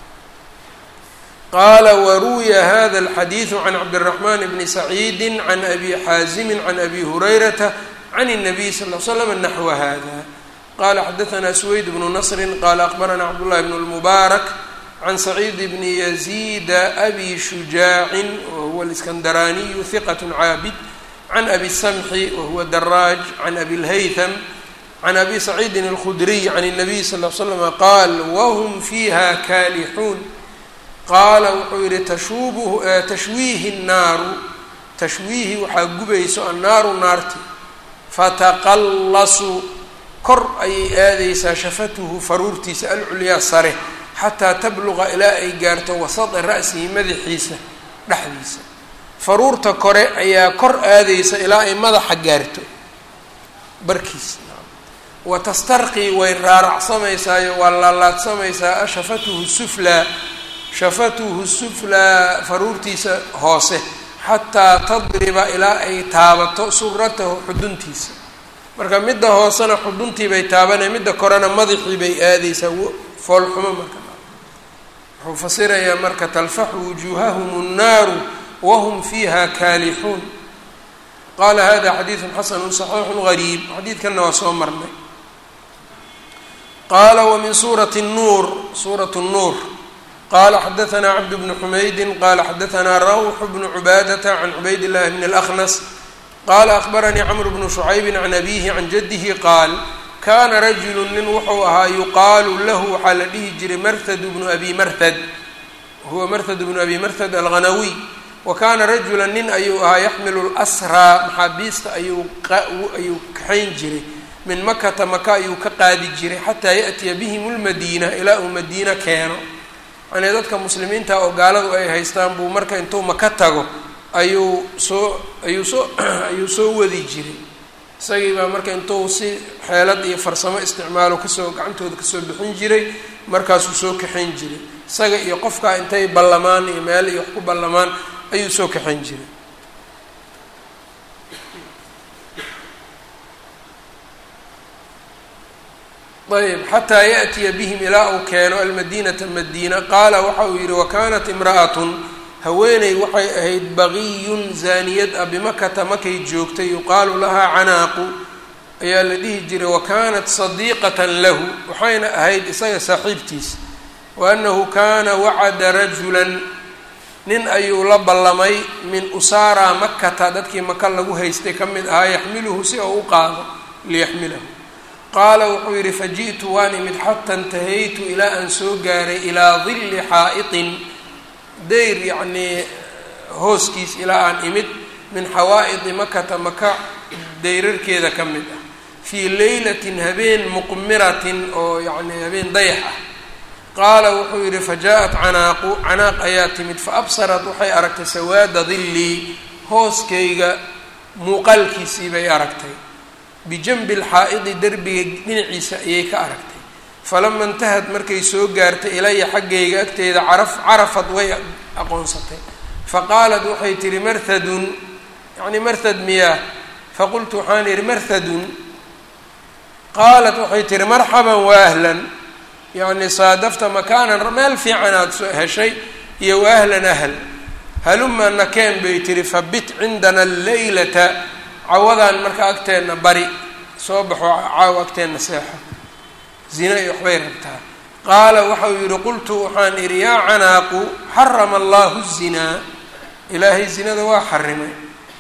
A: qaala waruwiya hada alxadiidu can cabdiraxman bni saciidi can abi xaazimi can abi hurayrata can الnabiy sal l slam naxwa hada qala xadaثna sweyd bnu nasri qala aqbarana cabdullahi bn اlmubaarak can saciid bni yaziida abi shujaacin wahuwa اliskandaraaniyu hiqat caabid can abi samxi wahuwa daraaj can abi اlhaytham can abi saciidin اlkhudriy can الnabiy sal l slama qaal wahm fiiha kaalixuun qaala wuxuu yihi tashuubuhu tashwiihi الnaaru tashwiihi waxaa gubayso annaaru naarti fataqallasu kor ayay aadaysaa shafatuhu faruurtiisa alculyaa sare xataa tabluqa ilaa ay gaarto wasada ra'sihi madaxiisa dhexdiisa faruurta kore ayaa kor aadaysa ilaa ay madaxa gaarto barkiisa wa tastarqii way raaracsamaysaao waa laalaadsamaysaa shafatuhu suflaa shafatuhu suflaa faruurtiisa hoose xataa tadriba ilaa ay taabato suratahu xuduntiisa marka midda hoosena xuduntii bay taabanay midda korena madaxii bay aadaysaa foolxumo marka wuxuu fasirayaa marka talfaxu wujuuhahum الnaaru wahum fiiha kaalixuun qaala hada xadiidu xasanu صaxiixu gariib xadiidkanna waa soo marnay qaala wmin suurati الnuur suuraة الnuur qala xadaثna cabd bn xumaydi qala xadaثna rawx bn cubaadata can cubayd اllahi bn اlأkhnas qala akbaranii cmr bnu شhucaybi can abihi can jadihi qaal kana rajulu nin wuxuu ahaa yuqaalu lahu waxaa la dhihi jiray marhad bnu abi marhad huwa marhad bnu abi marhad alghanawiy wa kana rajula nin ayuu ahaa yaxmilu lsraa maxaabiista ayuu ayuu kaxayn jiray min makata maka ayuu ka qaadi jiray xataa yaأtiya bihim lmadiina ilaa uu madiina keeno yani dadka muslimiinta oo gaaladu ay haystaan buu marka intuu maka tago ayuu soo ayuu soo ayuu soo wadi jiray isagii baa marka intuu si xeelad iyo farsamo isticmaalo kasoo gacantooda kasoo bixin jiray markaasuu soo kaxayn jiray isaga iyo qofkaa intay ballamaan iyo meel iyo wax ku ballamaan ayuu soo kaxayn jiray ayb xataa yaأtiya bihim ilaa uu keeno almadinata madiina qaala waxa uu yihi wakanat imra'atun haweeney waxay ahayd baqiyun zaaniyad ah bimakata makay joogtay yuqaalu lahaa canaaqu ayaa la dhihi jiray wakanat sadiiqatan lahu waxayna ahayd isaga saaxiibtiisa wa annahu kana wacada rajulan nin ayuu la ballamay min usaara makata dadkii maka lagu haystay ka mid ahaa yaxmiluhu si oo u qaado liyaxmilahu qaala wuxuu yidhi faji'tu waan imid xata intahaytu ilaa aan soo gaaray ilaa dilli xaa'itin dayr yacnii hooskiis ilaa aan imid min xawaa'idi makata maka dayrarkeeda ka mid ah fii leylatin habeen muqmiratin oo yacnii habeen dayax ah qaala wuxuu yidhi fajaءat canaaqu canaaq ayaa timid faabsarat waxay aragtay sawaada dillii hooskayga muuqaalkiisii bay aragtay bijanbi lxaa'idi derbiga dhinaciisa ayay ka aragtay falama intahad markay soo gaartay ilaya xaggayga agteeda caraf carafad way aqoonsatay faqaalat waxay tihi marhadun yacni marhad miyaa faqultu waxaan idhi marhadun qaalat waxay tihi marxaban waahlan yacni saadafta makaanan meel fiicanaad soo heshay iyo waahlan ahl haluma nakeen bay tihi fabit cindana alleylata cawadaan marka agteenna bari soo baxo caaw agteenna seexo zina iyo waxbay rabtaa qaala waxau yidhi qultu waxaan idhi yaa canaaqu xarama allahu zinaa ilaahay zinada waa xarimay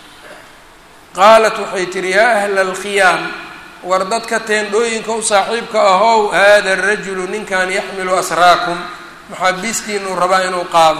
A: qaalat waxay tihi yaa ahla alkhiyaam war dadka teendhooyinka u saaxiibka ahow hada arajulu ninkan yaxmilu asraakum maxaabiistiinuu rabaa inuu qaado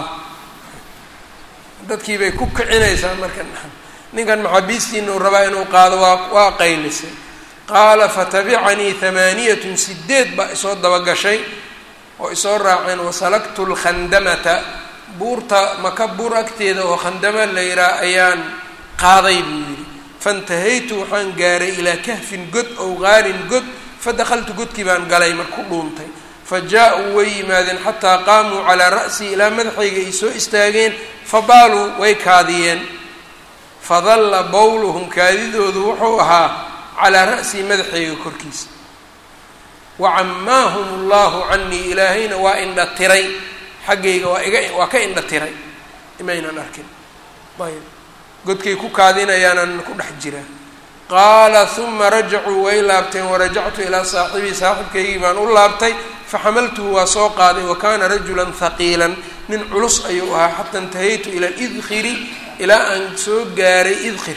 A: dadkii bay ku kicinaysaa marka ninkan maxaabiistiinuu rabaa inuu qaado waa waa qaylisay qaala fatabicanii hamaaniyatun sideed baa isoo dabagashay oo isoo raaceen wasalaktu lkhandamata buurta maka buur agteeda oo khandama la yihaa ayaan qaaday buu yidhi faintahaytu waxaan gaaray ilaa kahfin god ow qaarin god fadakaltu godkii baan galay mar ku dhuuntay fa jaa-uu way yimaadeen xataa qaamuu calaa ra'sii ilaa madaxayga ay soo istaageen fabaaluu way kaadiyeen fadalla bowluhum kaadidoodu wuxuu ahaa calaa ra'sii madaxayga korkiisa wacammaahum allahu canii ilaahayna waa indha tiray xaggayga waa iga waa ka indha tiray imaynan arkin ayb godkay ku kaadinayaanaan ku dhex jiraa qaala huma rajacuu way laabteen warajactu ilaa saaxibii saaxibkaygii baan u laabtay faxamaltuhu waa soo qaaday wa kaana rajulan haqiilan nin culus ayuu ahaa xata intahaytu ila lidkhiri ilaa aan soo gaaray idkhir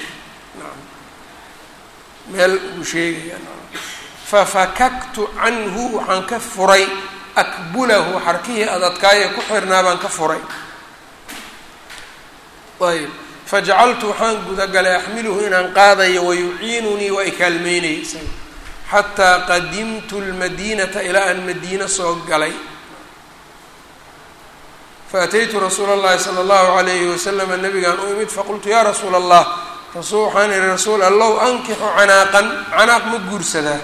A: meel uu sheegaya fafakaktu canhu waxaan ka furay akbulahu xarkihii adadkaaye ku xirnaa baan ka furay ayb fajacaltu waxaan gudagalay axmiluhu inaan qaadayo wayuciinunii waa i kaalmeynayay isaga xataa qadimtu lmadiinata ilaa aan madiino soo galay faataytu rasuula اllahi salى اllahu alayhi waslama nabigaan u imid faqultu ya rasuula allah rasul waxaan ihi rasuul allow ankixu canaaqan canaaq ma guursadaa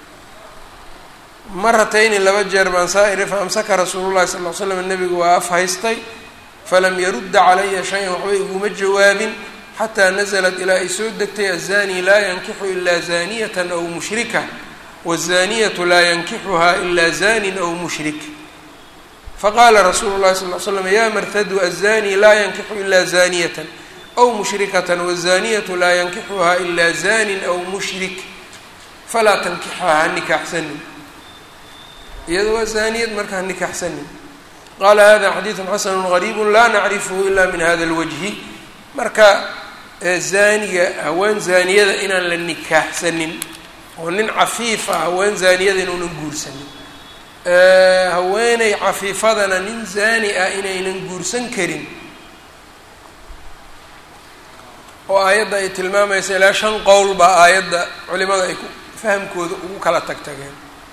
A: maratayni laba jeer baan saa iri faamsaka rasuulu llahi sal l slam nabigu waa af haystay falam yarudda calaya shay-an waxba iguma jawaabin xataa naزlat ilaa ay soo degtay azani laa yankixu ilaa zaniyata aw mushrika wazaniyatu laa yankixuha ilaa zanin aw mushrik faqaala rasuulu llahi sal l slam ya marhadu azani laa yankixu ilaa zaniyata aw mushrikata wazaniyatu laa yankixuha ilaa zanin aw mushrik falaa tankixaha nikaaxsanin iyado waa zaniyad markaa nikaaxsanin qaala hada xadiidu xasanu gariibu laa nacrifhu ila min hada اlwajhi marka zaaniga haween zaaniyada inaan la nikaaxsanin oo nin cafiif ah haween zaaniyada inuunan guursanin haweeney cafiifadana nin zaani ah inaynan guursan karin oo aayadda ay tilmaamaysa ilaa shan qowl baa aayadda culimada ay fahamkooda ugu kala tag tageen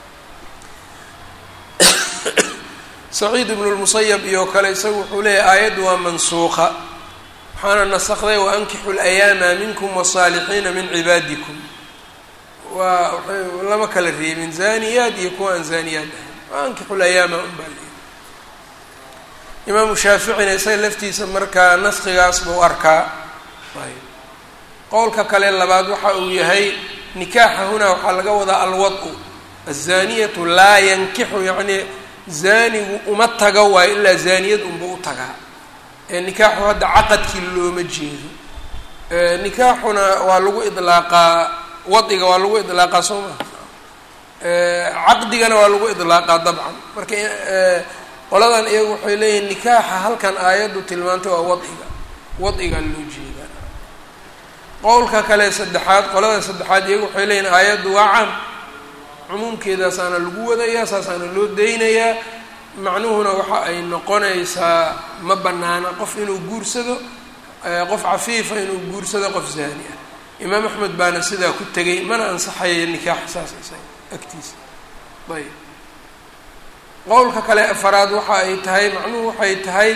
A: saciid ibnu lmusayab iyo kale isagu wuxuu leeyahy aayaddu waa mansuuqa waxaana nasakday waankixu layaama minkum wasaalixiina min cibaadikum waa waay lama kala reebin zaaniyaad iyo kuwa aan zaaniyaad ahayn waankixu layaama un baa leeyahy imaamu shaaficina isaga laftiisa markaa naskigaas buu arkaa qowlka kale labaad waxa uu yahay nikaaxa hunaa waxaa laga wadaa alwad-u azaniyatu laa yankixu yacni zaanigu uma taga waayo ilaa zaaniyad unba u tagaa nikaaxu hadda caqadkii looma jeedo nikaaxuna waa lagu idlaaqaa wadiga waa lagu idlaaqaa soo maha caqdigana waa lagu idlaaqaa dabcan marka qoladan iyagu waxay leeyihin nikaaxa halkan aayaddu tilmaantay waa wadiga wadigaa loo jeedaa qowlka kale saddexaad qolada saddexaad iyagu waxay leeyihin aayaddu waa caam cumuumkeedaasaana lagu wadayaa saasaana loo daynayaa macnuhuna waxa ay noqonaysaa ma banaana qof inuu guursado qof cafiifa inuu guursado qof zaani ah imaam axmed baana sidaa ku tegay mana ansaxaya nikaaxa saas isaga agtiisa ayb qowlka kale afaraad waxa ay tahay macnuhu waxay tahay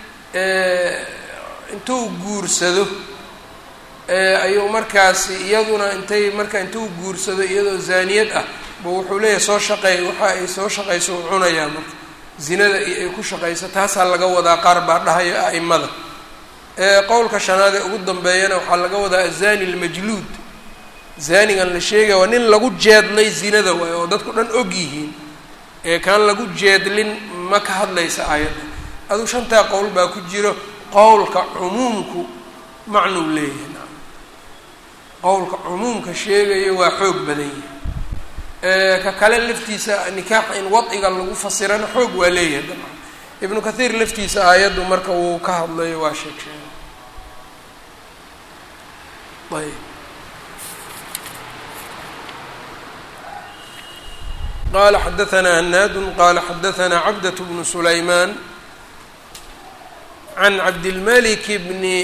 A: intuu guursado ayuu markaasi iyaduna intay marka intuu guursado iyadoo zaaniyad ah bu wuxuu leeyahay soo shaqeey waxa ay soo shaqayso u cunayaa marka zinada iyo ay ku shaqayso taasaa laga wadaa qaar baa dhahayo a'imada qowlka shanaad ee ugu dambeeyana waxaa laga wadaa azani almajluud zaanigan la sheegaya waa nin lagu jeedlay zinada waayo oo dadku dhan og yihiin ee kaan lagu jeedlin ma ka hadlaysa aayadda aduu shantaa qowl baa ku jiro qowlka cumuumku macnuu leeyahay qowlka cumuumka sheegayo waa xoog badan yahay ka kale laftiisa nikaaxa in wadiga lagu fasirana xoog waa leeyahay dabcan ibnu kathiir laftiisa aayaddu marka wuu ka hadlayo waa sheeg sheegay ayb qala xadaثna hanaad qala xadaثna cabdaة bnu sulayman can cabdilmalik bni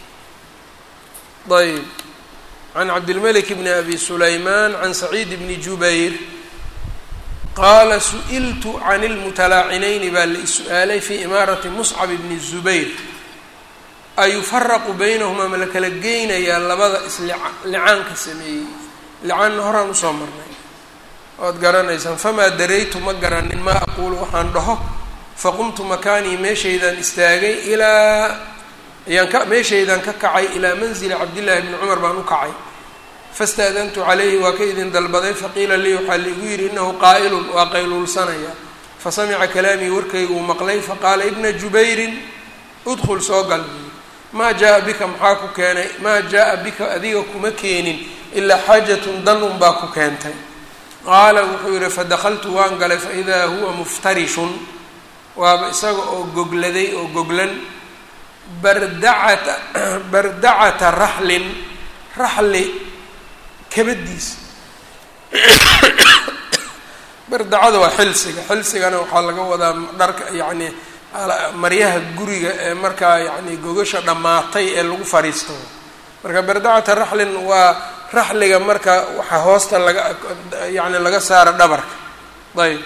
A: ayb can cabdilmalik bni abi sulayman can saciid bni jubayr qaala su-iltu can اlmutalaacinayni baa la is-su-aalay fi imaarati muscab bni zubayr ayufaraqu baynahumaa ma la kala geynayaa labada islicaanka sameeyey licaanna horaan usoo marnay waad garanaysaan famaa daraytu ma garanin maa aquulu waxaan dhaho faqumtu makaanii meeshaydaan istaagay ilaa ayaan ka meeshaydaan ka kacay ilaa manzili cabdillaahi bni cumar baan u kacay fastaadantu calayhi waa ka idin dalbaday faqiila lii waxaa liigu yidhi innahu qaa'ilun waa qayluulsanaya fasamica kalaamii warkayguu maqlay faqaala ibna jubayrin udkhul soo gal maa jaa bika maxaa ku keenay maa jaa bika adiga kuma keenin ilaa xaajatun danun baa ku keentay qaala wuxuu yidhi fadakaltu waan galay faidaa huwa muftarishun waaba isaga oo gogladay oo goglan bardacata bardacata raxlin raxli kabadiis bardacada waa xilsiga xilsigana waxaa laga wadaa dharka yacni maryaha guriga ee markaa yacni gogasha dhammaatay ee lagu fariisto marka bardacata raxlin waa raxliga marka waxaa hoosta laga yacni laga saara dhabarka ayb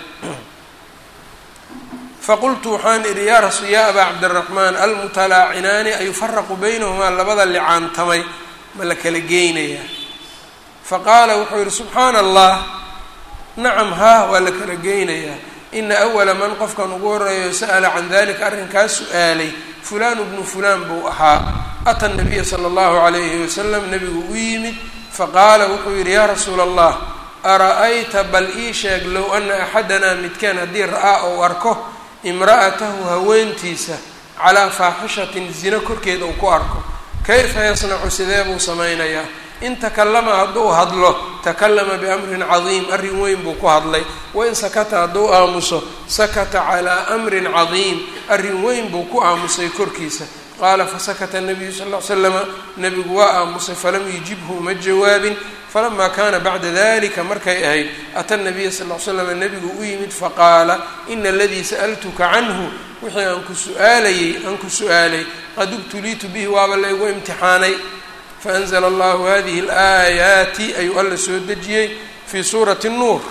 A: faqultu waxaan idhi yaa rasul yaa abaa cabdiraxmaan almutalaacinaani ayufaraqu baynahumaa labada licaantamay ma la kala geynayaa faqaala wuxuu yidhi subxaana allah nacam haa waa la kala geynayaa ina awala man qofkan ugu horeeyo sa'ala can dalika arrinkaas su-aalay fulaanu bnu fulaan buu ahaa ata nabiya sala allahu calayhi wasalam nabigu u yimid faqaala wuxuu yidhi yaa rasuula allah ara-ayta bal ii sheeg low ana axadanaa midkaan haddii ra-aa ou arko imra'atahu haweentiisa calaa faaxishatin zino korkeed uu ku arko kayfa yasnacu sidee buu samaynayaa in takallama hadduu hadlo takallama biamrin cadiim arrin weyn buu ku hadlay wain sakata hadduu aamuso sakata calaa amrin cadiim arrin weyn buu ku aamusay korkiisa qaala fasakata nabiyu sal ll ly slama nebigu waa aamusay falam yujibhu uma jawaabin falamaa kaana bacda dalika markay ahayd ata nabiya sal l slam nebigu u yimid faqaala ina aladii sa'altuka canhu wixii aan ku suaalayey aan ku su-aalay qad ubtuliitu bihi waaba laygu imtixaanay faanzla allahu hadihi alaayaati ayuu alla soo dejiyey fii suurati nuur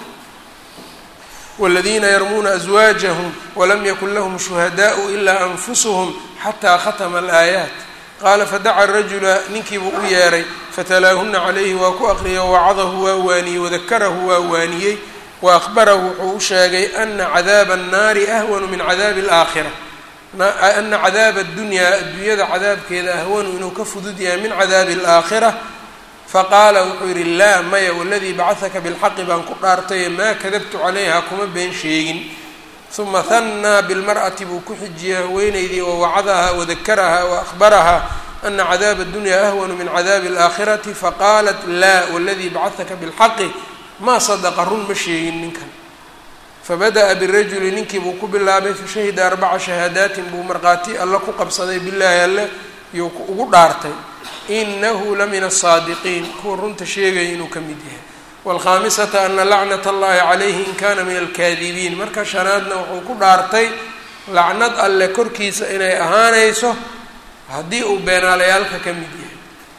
A: wاladiina yarmuuna aswaajahum walam yakun lahum shuhadaءu ilaa anfusuhum xataa khatma alaayaat qaala fadaca rajula ninkiibuu u yeeray fatalaahuna calayhi waa ku aqriyay wawacadahu waa waaniyey wadakarahu waa waaniyey wa akhbarahu wuxuu u sheegay ana cadaaba annaari ahwanu min cadaabi alaakhira ana cadaaba addunyaa adduunyada cadaabkeeda ahwanu inuu ka fudud yahay min cadaabi alaakhira faqaala wuxuu yidhi laa maya waladii bacahaka bilxaqi baan ku dhaartaye maa kadabtu calayha kuma been sheegin uma hannaa bilmar'ati buu ku xijiyey haweenaydii oo wacadahaa wadakarahaa wa ahbarahaa ana cadaaba addunyaa ahwanu min cadaabi alaakhirati faqaalat laa waladii bacahaka bilxaqi maa sadaqa run ma sheegin ninkan fabada'a birajuli ninkii buu ku bilaabay fashahida arbaca shahaadaatin buu markhaati alle ku qabsaday bilaahi alle iyuu ugu dhaartay inahu la min asaadiqiin kuwa runta sheegaya inuu ka mid yahay waalkhaamisata ana lacnat allahi calayhi in kana min alkaadibiin marka shanaadna wuxuu ku dhaartay lacnad alle korkiisa inay ahaanayso haddii uu beenaalayaalka ka mid yahay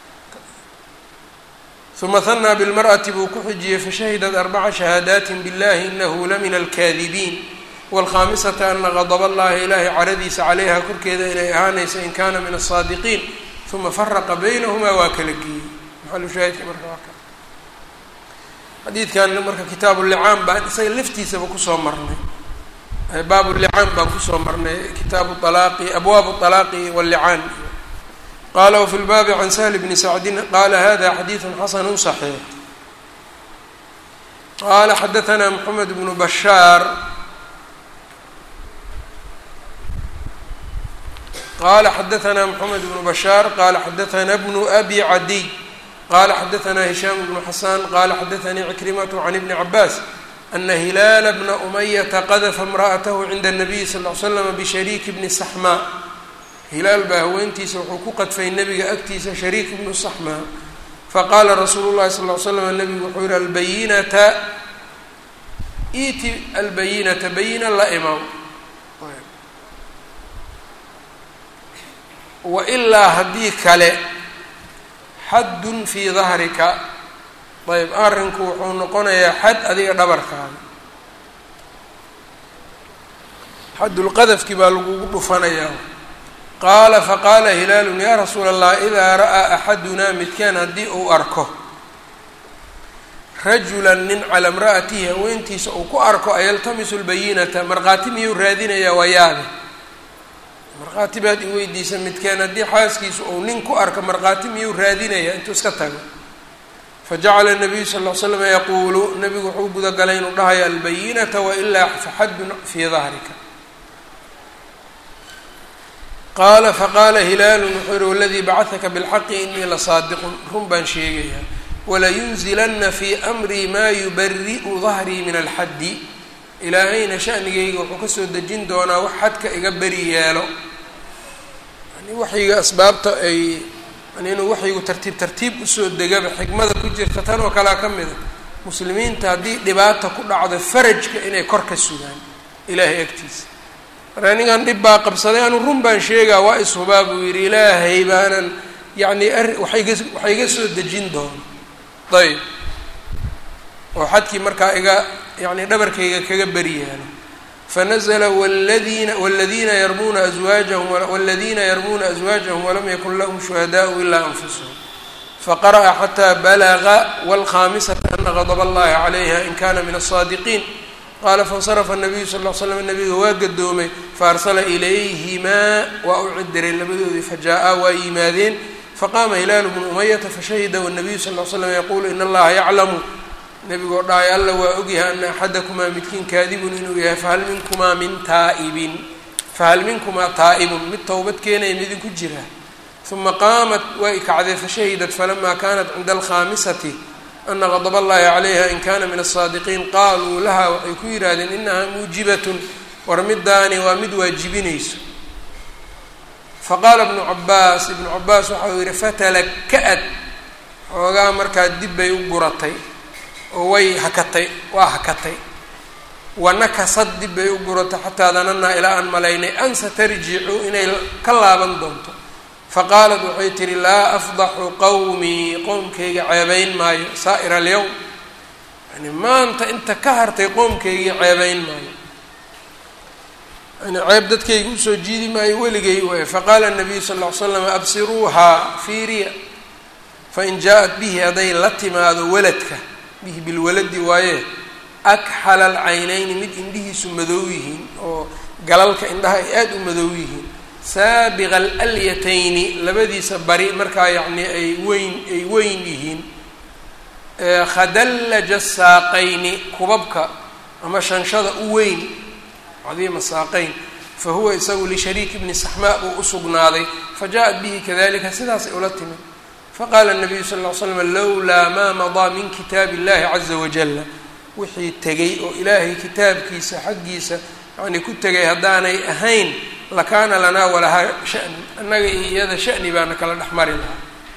A: uma hanaa bilmar'ati buu ku xijiyey fashahidat arbaca shahaadaatin billahi inahu la min alkaadibiin waalkhaamisata ana qadaba allahi ilaahay caradiisa calayha korkeeda inay ahaanayso in kana min asaadiqiin uma faraqa baynahumaa waa kala geeyey maxalushaahidka marka waa ka xadiidkan marka kitaabu licaan baan isaga laftiisaba kusoo marnay baabu licaan baan kusoo marnay kitaabu alaaqi abwaabu alaaqi wallicaan qala wfi lbaabi can sahl bni sacdin qala hada xadiidu xasanu صaxiix qala xadaثna mxamed bnu bashaar qala xadaثna mxamed bnu bashaar qala xadaثna bnu abi cadiy qala xadaثna hishaam bnu xasan qala xadaثanii cikrimat can ibni cabaas ana hilaala bna umayata qadfa imra'atahu cinda الnabiy sal ly slam bishariik bni saxma hilaal baa haweentiisa wuxuu ku qadfay nebiga agtiisa shariik ibnu saxmaa faqaala rasuulu llahi sal ly slam nebigu wuxuu yihi albayinata iti albayinata bayina la imaw wa ilaa haddii kale xaddun fii dahrika ayb arrinku wuxuu noqonayaa xad adiga dhabarkaada xaddulqadafki baa lagugu dhufanayaa qaala faqaala hilaalun yaa rasuula allah idaa ra'aa axadunaa midkaan haddii uu arko rajula nin calaa imra'atihi haweentiisa uu ku arko ayaltamisu lbayinata markhaati miyuu raadinayaa waa yaabe markhaati baad i weydiisa midkeen haddii xaaskiisu uu nin ku arko markhaati miyuu raadinayaa intuu iska tago fajacala nabiyu sal ll slam yaquulu nabigu wuxuu gudagalay inuu dhahayo albayinata wailaa faxadun fii dahrika qaala faqaala hilaalu wuxuu yihi waladii bacahaka bilxaqi inii lasaadiqun run baan sheegayaa walayunzilana fii amrii maa yubari'u dahrii min alxaddi ilaahayna shanigayga wuxuu kasoo dejin doonaa wax xadka iga beri yeelo yani waxyiga asbaabta ay yani inuu waxyigu tartiib tartiib usoo degaba xikmada ku jirta tan oo kalea ka mida muslimiinta haddii dhibaata ku dhacdo farajka inay kor ka sugaan ilaahay agtiisa marka ningan dhib baa qabsaday anu run baan sheegaa waa ishubaa buu yidhi ilaahay baanan yacni ari waxayga waxa iga soo dejin doono ayb oo xadkii markaa iga yani dhabarkayga kaga beri yaalo fanazla wladiina wladiina yarmuuna aswaajahum wاladiina yarmuuna aswaajahum walam yakun lahum shuhadaءu ilaa anfusahum faqara'a xataa balaga wاlkhamisata ana gadb اllahi calayha in kana min الصaadiqiin qaala faاnsarafa الnabiyu sal ll slam nabiga waa gadoomay faarsala ilayhimaa waa u cidiray labadoodii fajaa'aa waa yimaadeen faqaama hilaalu bnu umayata fashahida wالnabiyu sal ll slam yaquulu in allaha yaclamu nebigoo dhahay alla waa ogyahay ana axadakumaa midkiin kaadibun inuu yahay fahal minkumaa min taa'ibin fahal minkumaa taa'ibun mid towbad keenaya midinku jira uma qaamat way kacdee fashahidat falamaa kanat cinda alkhaamisati ana qadb allahi calayha in kana min aلsaadiqiin qaaluu laha waxay ku yidhaahdeen inahaa muujibatun war midaani waa mid waajibinayso faqaala ibnu cabaas ibnu cabaas waxau yihi fatalaka-ad xoogaa markaa dib bay u guratay oo way hakatay waa hakatay wanakasad dib bay u guratay xataa dananaa ilaa aan malaynay an satarjicu inay ka laaban doonto faqaalat waxay tihi laa afdaxu qowmii qoomkayga ceebayn maayo saa'ira alyowm yani maanta inta ka hartay qoomkaygii ceebayn maayo yani ceeb dadkayga usoo jiidi maayo weligay waay faqaala nabiyu sal ll ly slam absiruuhaa fiiriya fain jaa-at bihi hadday la timaado waladka bihi bilwaladi waaye akxala alcaynayni mid indhihiisu madow yihiin oo galalka indhaha ay aada u madow yihiin saabiqa alalyatayni labadiisa bari markaa yacni ay weyn ay weyn yihiin khadallaja saaqayni kubabka ama shanshada u weyn cadiima saaqayn fa huwa isagu lishariik bni saxmaa buu usugnaaday fa jaa-at bihi kadalika sidaasay ula timid faqaala nabiyu sal ll ly slam lowlaa maa madaa min kitaabi illahi caza wajalla wixii tegay oo ilaahay kitaabkiisa xaggiisa yani ku tegay haddaanay ahayn lakaana lanaa walahaa shani annaga iyo iyada shani baana kala dhex mari lahaa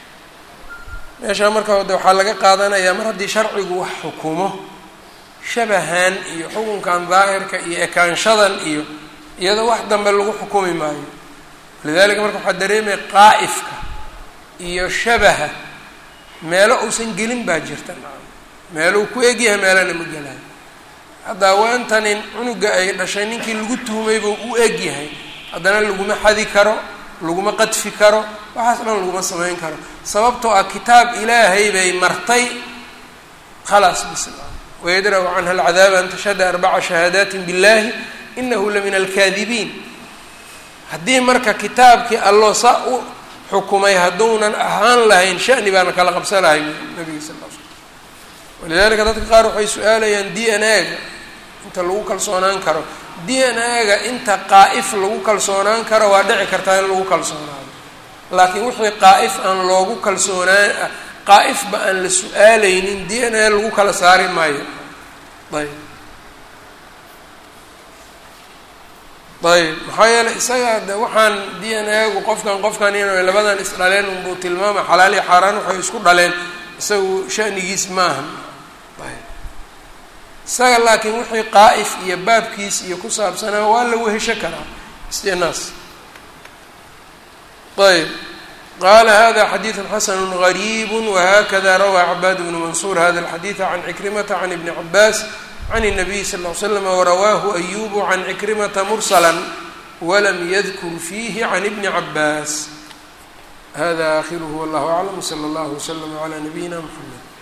A: meeshaa marka de waxaa laga qaadanayaa mar haddii sharcigu wax xukumo shabahan iyo xukunkan daahirka iyo ekaanshadan iyo iyada wax dambe lagu xukumi maayo lidalika marka waxaa dareemaya qaa'ifka iyo shabaha meelo uusan gelin baa jirta meelo uu ku egyahay meelana ma gelayo hadda haweentanin cunuga ay dhashay ninkii lagu tuhmayba u egyahay haddana laguma xadi karo laguma qadfi karo waxaas dhan laguma samayn karo sababtoo ah kitaab ilaahay bay martay khalaas bis wayadra'u canha alcadaaba an tashhada arbaca shahaadaati biاllahi inahu la min alkaadibiin haddii marka kitaabkii alloo saa u xukumay hadduunan ahaan lahayn shani baana kala qabsan lahay nabiga sal l slam walidalika dadka qaar waxay su-aalayaan d n a-ga inta lagu kalsoonaan karo d n a-ga inta qaa'if lagu kalsoonaan karo waa dhici kartaa in lagu kalsoonaado laakiin wixii qaa'if aan loogu kalsoonaan qaa'ifba aan la su-aalaynin d n a lagu kala saari maayo ayb ayb maxaa yeeley isaga de waxaan d n a-gu qofkan qofkan in labadan isdhaleen unbuu tilmaama xalaal iyo xaaraan waxay isku dhaleen isagu shanigiis maaha isaga laakiin wixii qaa'if iyo baabkiis iyo ku saabsanaa waa la wehesho karaa istinaas ayb qaala hada xadiidu xasanu غariib wahakada rawaa cabaad bnu mansuur hada اlxadiida can cikrimata can ibni cabaas can الnabiy sal ll ly slam warawaahu ayubu can cikrimata mursala walam yadkur fiihi can ibni cabaas hada akhiruhu wallahu aclam wslى اllah wslm عlى nabiyina mxamed